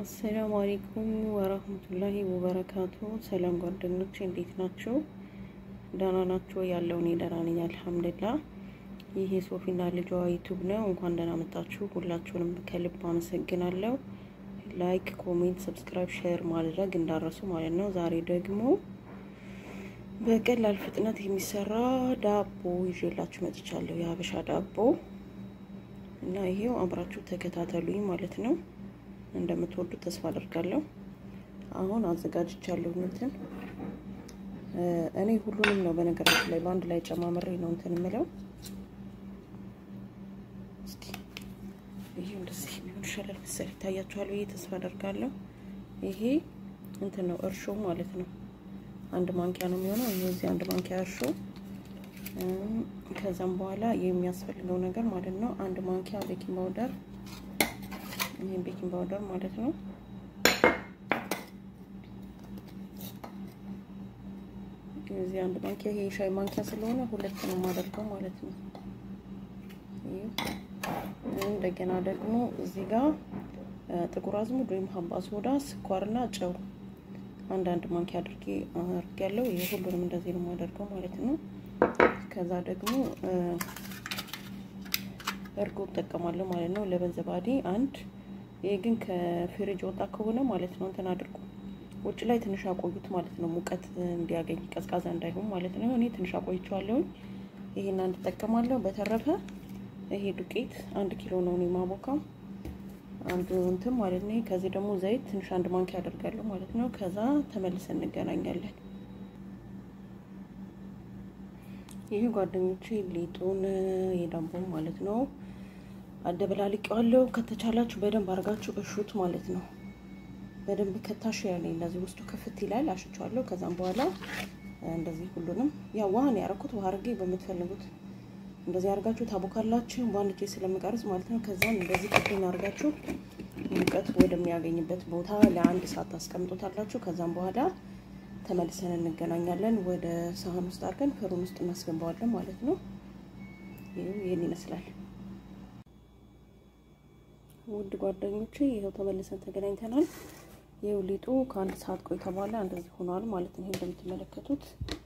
አሰላሙ አሌይኩም ወረህመቱላሂ ወበረካቱ። ሰላም ጓደኞች እንዴት ናቸው? ደህና ናቸው? ያለው እኔ ደህና ነኝ አልሐምዱሊላህ። ይህ የሶፊና ልጇ ዩቱብ ነው። እንኳን ደህና መጣችሁ። ሁላችሁንም ከልብ አመሰግናለሁ። ላይክ፣ ኮሜንት፣ ሰብስክራይብ፣ ሼር ማድረግ እንዳረሱ ማለት ነው። ዛሬ ደግሞ በቀላል ፍጥነት የሚሰራ ዳቦ ይዤላችሁ መጥቻለሁ። የሀበሻ ዳቦ እና ይሄው አብራችሁ ተከታተሉኝ ማለት ነው። እንደምትወዱ ተስፋ አደርጋለሁ። አሁን አዘጋጅቻለሁ እንትን እኔ ሁሉንም ነው በነገራችን ላይ በአንድ ላይ ጨማምሬ ነው እንትን የምለው። እስኪ ይሄ እንደዚህ ቢሆን ይሻላል መሰለኝ። ይታያችኋል ብዬ ተስፋ አደርጋለሁ። ይሄ እንትን ነው እርሾ ማለት ነው። አንድ ማንኪያ ነው የሚሆነው። ይሄ እዚህ አንድ ማንኪያ እርሾ ከዛም በኋላ የሚያስፈልገው ነገር ማለት ነው አንድ ማንኪያ ቤኪንግ ፓውደር ይሄን ቤኪንግ ፓውደር ማለት ነው። እዚህ አንድ ማንኪያ ይሄ ሻይ ማንኪያ ስለሆነ ሁለት ነው የማደርገው ማለት ነው። እንደገና ደግሞ እዚህ ጋር ጥቁር አዝሙድ ወይም ሀባ ሶዳ፣ ስኳርና ጨው አንድ አንድ ማንኪያ አድርጌ አድርጌያለሁ። ይሄ ሁሉንም እንደዚህ ነው የማደርገው ማለት ነው። ከዛ ደግሞ እርጎ እጠቀማለሁ ማለት ነው። ለበንዘባዴ አንድ ይሄ ግን ከፍሪጅ ወጣ ከሆነ ማለት ነው እንትን አድርጉ ውጭ ላይ ትንሽ አቆዩት ማለት ነው። ሙቀት እንዲያገኝ ቀዝቃዛ እንዳይሆን ማለት ነው። እኔ ትንሽ አቆይቼዋለሁኝ። ይሄን አንድ እጠቀማለሁ። በተረፈ ይሄ ዱቄት አንድ ኪሎ ነው እኔ ማቦካው አንዱ እንትን ማለት ነው። ከዚህ ደግሞ ዘይት ትንሽ አንድ ማንኪያ አደርጋለሁ ማለት ነው። ከዛ ተመልሰን እንገናኛለን። ይህ ጓደኞቼ ሊጡን የዳቦ ማለት ነው አደበላልቄዋለሁ። ከተቻላችሁ በደንብ አድርጋችሁ እሹት ማለት ነው። በደንብ ከታሽ ያለ እንደዚህ ውስጡ ክፍት ይላል። አሽቸዋለሁ። ከዛም በኋላ እንደዚህ ሁሉንም ያው ውሃን ያደረኩት ውሃ አድርጌ በምትፈልጉት እንደዚህ አድርጋችሁ ታቦካላችሁ። በአንድ እጄ ስለምቀርጽ ማለት ነው። ከዛም እንደዚህ ክፍል አድርጋችሁ ሙቀት ወደሚያገኝበት ቦታ ለአንድ ሰዓት ታስቀምጦታላችሁ። ከዛም በኋላ ተመልሰን እንገናኛለን። ወደ ሳህን ውስጥ አድርገን ፍሩን ውስጥ እናስገባዋለን ማለት ነው። ይህን ይመስላል። ውድ ጓደኞቼ ይኸው ተመልሰን ተገናኝተናል። ይኸው ሊጡ ከአንድ ሰዓት ቆይታ በኋላ እንደዚህ ሆኗል ማለት ነው። ይሄ እንደምትመለከቱት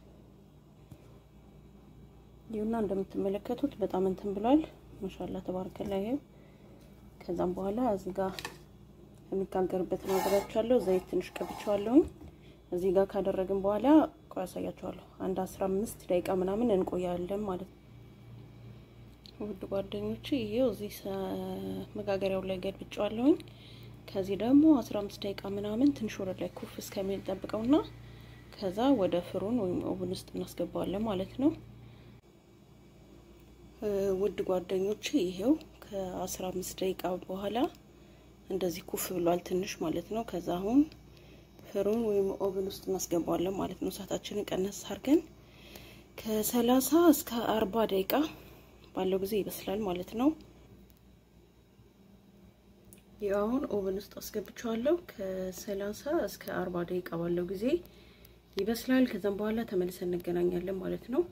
ይኸውና እንደምትመለከቱት በጣም እንትን ብሏል። ማሻላ ተባርከላ። ይኸው ከዛም በኋላ እዚህ ጋር የሚጋገርበት ነው አዘጋጅቻለሁ። ዘይት ትንሽ ቀብቼዋለሁኝ። እዚህ ጋር ካደረግን በኋላ ቆይ ያሳያችኋለሁ። አንድ አስራ አምስት ደቂቃ ምናምን እንቆያለን ማለት ነው። ውድ ጓደኞቼ ይሄው እዚህ መጋገሪያው ላይ ገልብጬዋለሁኝ። ከዚህ ደግሞ አስራ አምስት ደቂቃ ምናምን ትንሽ ወረድ ላይ ኩፍ እስከሚል ጠብቀውና ከዛ ወደ ፍሩን ወይም ኦቭን ውስጥ እናስገባዋለን ማለት ነው። ውድ ጓደኞቼ ይሄው ከአስራ አምስት ደቂቃ በኋላ እንደዚህ ኩፍ ብሏል ትንሽ ማለት ነው። ከዛ አሁን ፍሩን ወይም ኦቭን ውስጥ እናስገባዋለን ማለት ነው። እሳታችንን ቀነስ አድርገን ከሰላሳ እስከ አርባ ደቂቃ ባለው ጊዜ ይበስላል ማለት ነው። ይህ አሁን ኦቨን ውስጥ አስገብቼዋለሁ። ከሰላሳ እስከ አርባ ደቂቃ ባለው ጊዜ ይበስላል። ከዛም በኋላ ተመልሰን እንገናኛለን ማለት ነው።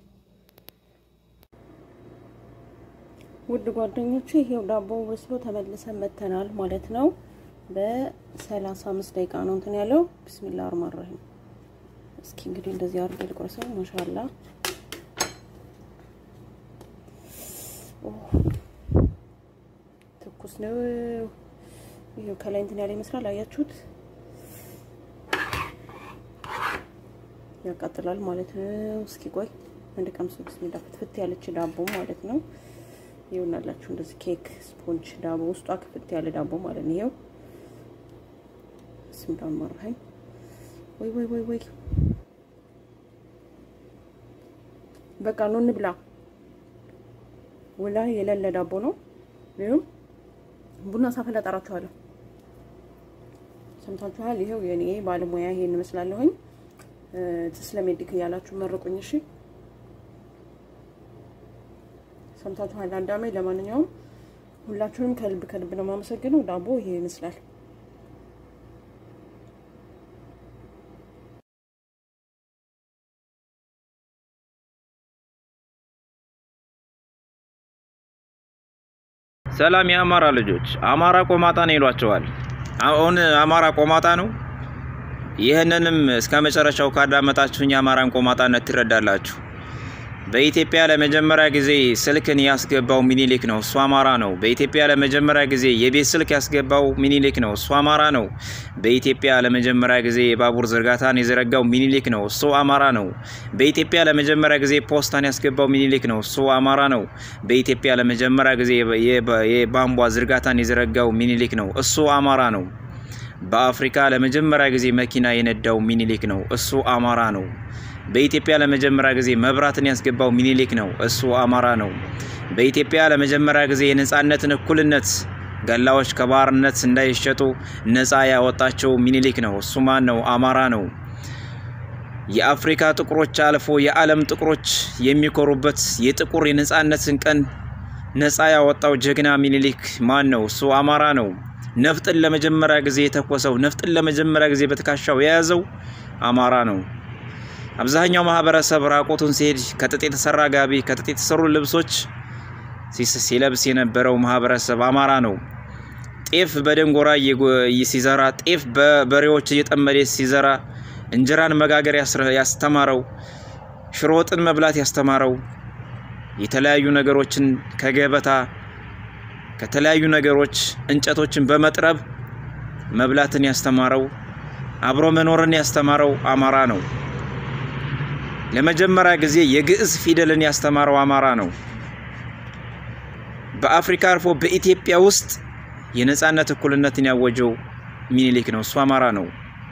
ውድ ጓደኞቼ ይሄው ዳቦ በስሎ ተመልሰን መተናል ማለት ነው። በሰላሳ አምስት ደቂቃ ነው እንትን ያለው። ቢስሚላ አርማን ረሂም። እስኪ እንግዲህ እንደዚህ አድርጌ ልቆርሰው። ማሻላ ትኩስ ነው። ይሄው ከላይ እንትን ያለ ይመስላል። አያችሁት? ያቃጥላል ማለት ነው። እስኪ ቆይ አንድ ቀምሶ ቢስሚላ ፍትፍት ያለች ዳቦ ማለት ነው። ይኸውናላችሁ እንደዚህ ኬክ ስፖንጅ ዳቦ ውስጧ ክፍት ያለ ዳቦ ማለት ነው። ይኸው ስም ዳመራኝ ወይ ወይ ወይ ወይ በቃ ነው እንብላ። ወላ የሌለ ዳቦ ነው። ይኸው ቡና ሳፈላ ጠራችኋለሁ። ሰምታችኋል። ይኸው የኔ ባለሙያ ይሄን እመስላለሁኝ። ትስለሜዲክ እያላችሁ መርቁኝ። እሺ ሰምታችኋል። አዳሜ ለማንኛውም ሁላችሁንም ከልብ ከልብ ነው የማመሰግነው። ዳቦ ይሄ ይመስላል። ሰላም የአማራ ልጆች፣ አማራ ቆማጣ ነው ይሏቸዋል። አሁን አማራ ቆማጣ ነው። ይህንንም እስከ መጨረሻው ካዳመጣችሁኝ የአማራን ቆማጣነት ትረዳላችሁ። በኢትዮጵያ ለመጀመሪያ ጊዜ ስልክን ያስገባው ሚኒሊክ ነው፣ እሱ አማራ ነው። በኢትዮጵያ ለመጀመሪያ ጊዜ የቤት ስልክ ያስገባው ሚኒሊክ ነው፣ እሱ አማራ ነው። በኢትዮጵያ ለመጀመሪያ ጊዜ የባቡር ዝርጋታን የዘረጋው ሚኒሊክ ነው፣ እሱ አማራ ነው። በኢትዮጵያ ለመጀመሪያ ጊዜ ፖስታን ያስገባው ሚኒሊክ ነው፣ እሱ አማራ ነው። በኢትዮጵያ ለመጀመሪያ ጊዜ የቧንቧ ዝርጋታን የዘረጋው ሚኒሊክ ነው፣ እሱ አማራ ነው። በአፍሪካ ለመጀመሪያ ጊዜ መኪና የነዳው ሚኒሊክ ነው፣ እሱ አማራ ነው። በኢትዮጵያ ለመጀመሪያ ጊዜ መብራትን ያስገባው ሚኒሊክ ነው፣ እሱ አማራ ነው። በኢትዮጵያ ለመጀመሪያ ጊዜ የነጻነትን እኩልነት ገላዎች ከባርነት እንዳይሸጡ ነጻ ያወጣቸው ሚኒሊክ ነው፣ እሱ ማን ነው? አማራ ነው። የአፍሪካ ጥቁሮች አልፎ የዓለም ጥቁሮች የሚኮሩበት የጥቁር የነጻነትን ቀን ነጻ ያወጣው ጀግና ሚኒሊክ ማን ነው? እሱ አማራ ነው። ነፍጥን ለመጀመሪያ ጊዜ የተኮሰው ነፍጥን ለመጀመሪያ ጊዜ በትከሻው የያዘው አማራ ነው። አብዛኛው ማህበረሰብ ራቆቱን ሲሄድ ከጥጥ የተሰራ ጋቢ ከጥጥ የተሰሩ ልብሶች ሲለብስ የነበረው ማህበረሰብ አማራ ነው። ጤፍ በደንጎራ ሲዘራ፣ ጤፍ በበሬዎች እየጠመደ ሲዘራ፣ እንጀራን መጋገር ያስተማረው፣ ሽሮ ወጥን መብላት ያስተማረው፣ የተለያዩ ነገሮችን ከገበታ ከተለያዩ ነገሮች እንጨቶችን በመጥረብ መብላትን ያስተማረው፣ አብሮ መኖርን ያስተማረው አማራ ነው። ለመጀመሪያ ጊዜ የግዕዝ ፊደልን ያስተማረው አማራ ነው። በአፍሪካ አልፎ በኢትዮጵያ ውስጥ የነጻነት እኩልነትን ያወጀው ሚኒሊክ ነው። እሱ አማራ ነው።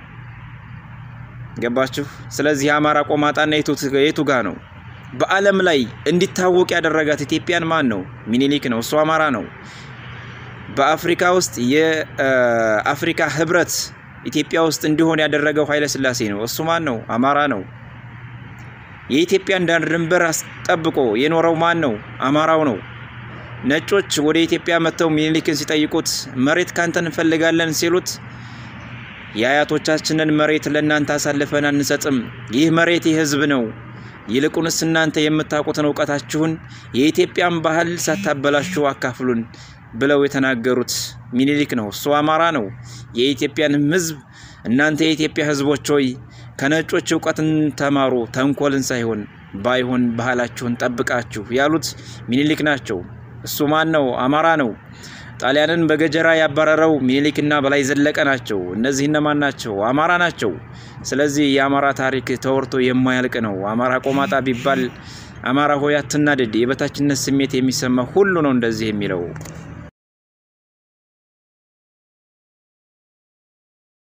ገባችሁ? ስለዚህ የአማራ ቆማጣና የቱ ጋ ነው? በዓለም ላይ እንዲታወቅ ያደረጋት ኢትዮጵያን ማን ነው? ሚኒሊክ ነው። እሱ አማራ ነው። በአፍሪካ ውስጥ የአፍሪካ ህብረት ኢትዮጵያ ውስጥ እንዲሆን ያደረገው ኃይለ ሥላሴ ነው። እሱ ማን ነው? አማራ ነው። የኢትዮጵያን ዳር ድንበር አስጠብቆ የኖረው ማን ነው? አማራው ነው። ነጮች ወደ ኢትዮጵያ መጥተው ሚኒሊክን ሲጠይቁት መሬት ካንተ እንፈልጋለን ሲሉት የአያቶቻችንን መሬት ለእናንተ አሳልፈን አንሰጥም፣ ይህ መሬት የህዝብ ነው፣ ይልቁንስ እናንተ የምታውቁትን እውቀታችሁን የኢትዮጵያን ባህል ሳታበላችሁ አካፍሉን ብለው የተናገሩት ሚኒሊክ ነው። እሱ አማራ ነው። የኢትዮጵያንም ህዝብ እናንተ የኢትዮጵያ ህዝቦች ሆይ ከነጮች እውቀትን ተማሩ፣ ተንኮልን ሳይሆን ባይሆን ባህላችሁን ጠብቃችሁ ያሉት ሚኒሊክ ናቸው። እሱ ማን ነው? አማራ ነው። ጣሊያንን በገጀራ ያባረረው ሚኒሊክና በላይ ዘለቀ ናቸው። እነዚህ እነማን ናቸው? አማራ ናቸው። ስለዚህ የአማራ ታሪክ ተወርቶ የማያልቅ ነው። አማራ ቆማጣ ቢባል አማራ ሆይ አትናደድ፣ የበታችነት ስሜት የሚሰማ ሁሉ ነው እንደዚህ የሚለው